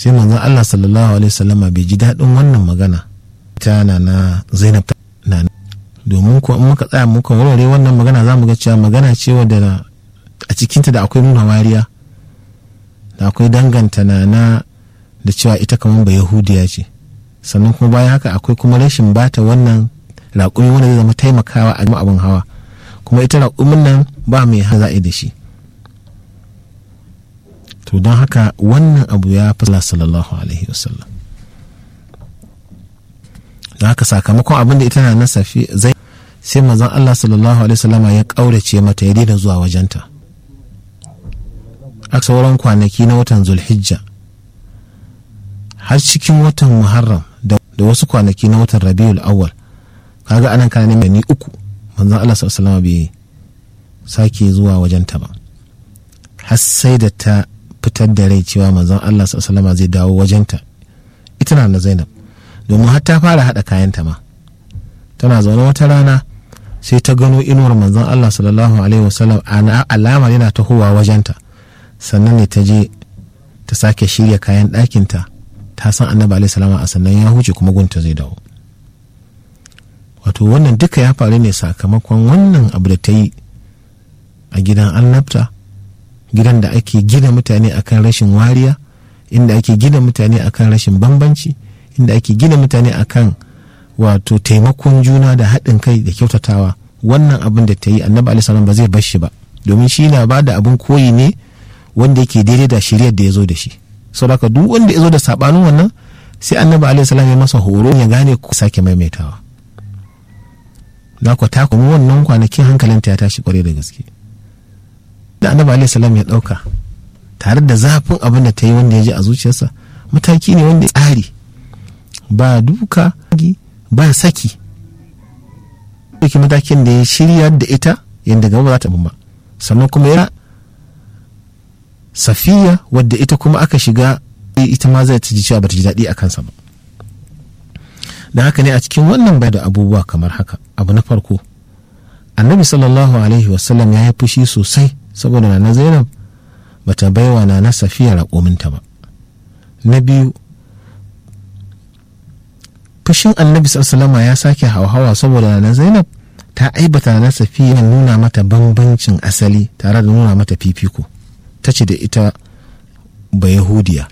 sai manzon Allah sallallahu alaihi wasallama bai ji daɗin wannan magana ta na na Zainab na domin ko in muka tsaya muka warware wannan magana za mu ga cewa magana ce wadda a cikinta da akwai nuna wariya da akwai danganta na na da cewa ita kamar ba yahudiya ce sannan kuma bayan haka akwai kuma rashin bata wannan raƙumi wanda zai zama taimakawa a abin hawa kuma ita raƙumin nan ba mai haza'i da shi to don haka wannan abu ya fi sallallahu alaihi wasallam don haka sakamakon abin da ita na na safi zai sai mazan Allah sallallahu alaihi wasallama ya ƙaurace mata ya daina zuwa wajenta a sauran kwanaki na watan zulhijja har cikin watan muharram da wasu kwanaki na watan rabiul awwal kaga anan kana neman ni uku manzon Allah sallallahu alaihi bai sake zuwa wajenta ba har sai da ta fitar da rai cewa manzon Allah sallallahu zai dawo wajenta ita na Zainab domin har ta fara hada kayanta ma tana zaune wata rana sai ta gano inuwar manzon Allah sallallahu alaihi wasallam alama yana tahowa wajenta sannan ne ta je ta sake shirya kayan ɗakinta ta san annabi alaihi salama a sannan ya huce kuma gunta zai dawo wato wannan duka ya faru ne sakamakon wannan abu da ta yi a gidan annabta gidan da ake gina mutane akan rashin wariya inda ake gina mutane akan rashin bambanci inda ake gina mutane akan wato taimakon juna da haɗin kai da kyautatawa wannan abin da ta yi annabi alaihi salam ba zai bar shi ba domin shi na ba da abin koyi ne wanda yake daidai da shiryar da ya zo da shi saboda duk wanda ya zo da sabanin wannan sai annabi alaihi salam ya masa horo ya gane ku sake maimaitawa na ku ta kuma wannan kwanakin hankalinta ya tashi kwarai da gaske da annabi alaihi salam ya dauka tare da zafin abin da ta yi wanda ya ji a zuciyarsa mataki ne wanda ya tsari ba duka ba saki ɗauki matakin da ya shirya da ita yadda gaba ba za ta ba sannan kuma ya safiya wadda ita kuma aka shiga ita ma zai ji cewa bata ji daɗi a kansa ba da haka ne a cikin wannan bai da abubuwa kamar haka abu na farko annabi sallallahu alaihi wasallam ya yi fushi sosai saboda na zainab bata baiwa na na safiya raƙominta ba na biyu fushin annabi sallallahu ya sake hauhawa saboda na zainab ta aibata na safiya nuna mata bambancin asali tare da nuna mata fifiko ta ce da ita ba yahudiya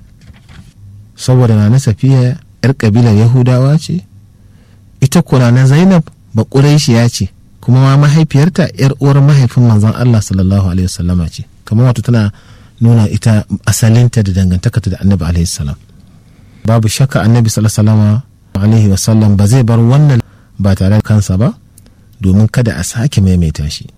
saboda na safiya yar kabilar yahudawa ce ita kuna na zainab ba ya ce kuma ma mahaifiyarta yar uwar mahaifin manzon allah sallallahu alaihi wasallama ce kamar wato tana nuna ita asalinta da dangantakarta da annabi alaihi salam babu shakka annabi sallallahu alaihi wasallam ba zai bar wannan ba tare da kansa ba domin kada a sake maimaita shi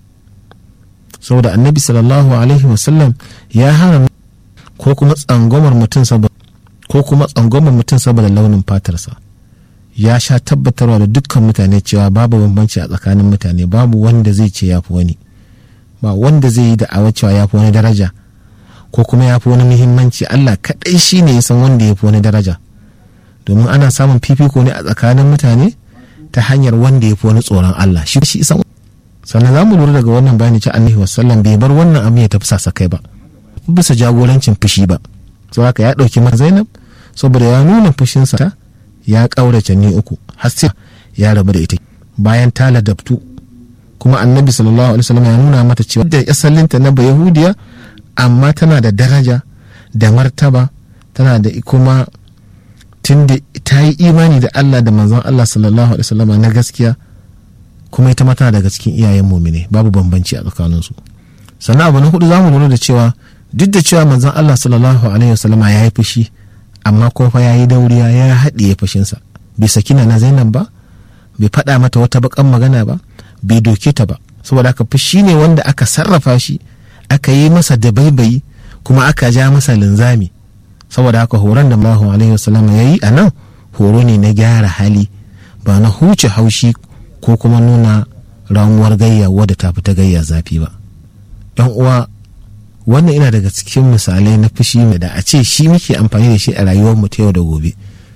saboda annabi sallallahu alaihi wasallam ya hana ko kuma tsangwamar mutum saboda ko kuma tsangwamar mutum saboda launin fatarsa ya sha tabbatarwa da dukkan mutane cewa babu bambanci a tsakanin mutane babu wanda zai ce ya fi wani ba wanda zai yi da'awa cewa ya fi wani daraja ko kuma ya fi wani muhimmanci Allah kaɗai shi ne ya san wanda ya fi wani daraja domin ana samun fifiko ne a tsakanin mutane ta hanyar wanda ya fi wani tsoron Allah shi shi san sannan za mu lura daga wannan bayani ci annabi wasallam bai bar wannan abu ya tafi sasa kai ba bisa jagorancin fushi ba sau haka ya ɗauki mata zainab saboda ya nuna fushinsa ta ya ƙaurace ni uku har sai ya rabu da ita bayan ta ladabtu kuma annabi sallallahu alaihi wasallam ya nuna mata cewa da asalinta na ba yahudiya amma tana da daraja da martaba tana da kuma tunda ta yi imani da Allah da manzon Allah sallallahu alaihi wasallam na gaskiya kuma ita ma tana daga cikin iyayen mumine babu bambanci a tsakaninsu sannan abu na hudu zamu lura da cewa duk da cewa manzon Allah sallallahu alaihi wasallama ya yi fushi amma ko fa ya yi dauriya ya haɗiye fushinsa bai saki na Zainab ba bai faɗa mata wata bakan magana ba bai doke ta ba saboda haka fushi ne wanda aka sarrafa shi aka yi masa dabaibayi kuma aka ja masa linzami saboda haka horon da Allahu alaihi wasallama ya yi a nan horo ne na gyara hali ba na huce haushi ko kuma nuna ramuwar gayya wadda ta fita gayya zafi ba yan uwa wannan ina daga cikin misalai na fushi mai da a ce shi muke amfani da shi a rayuwar mu ta yau da gobe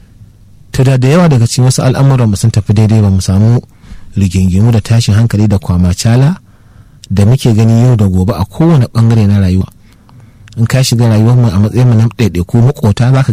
to da da yawa daga cikin wasu al'amuran mu sun tafi daidai ba mu samu rigingimu da tashin hankali da kwamacala da muke gani yau da gobe a kowane bangare na rayuwa in ka shiga rayuwar mu a matsayin mu na ɗaiɗaiku makota zaka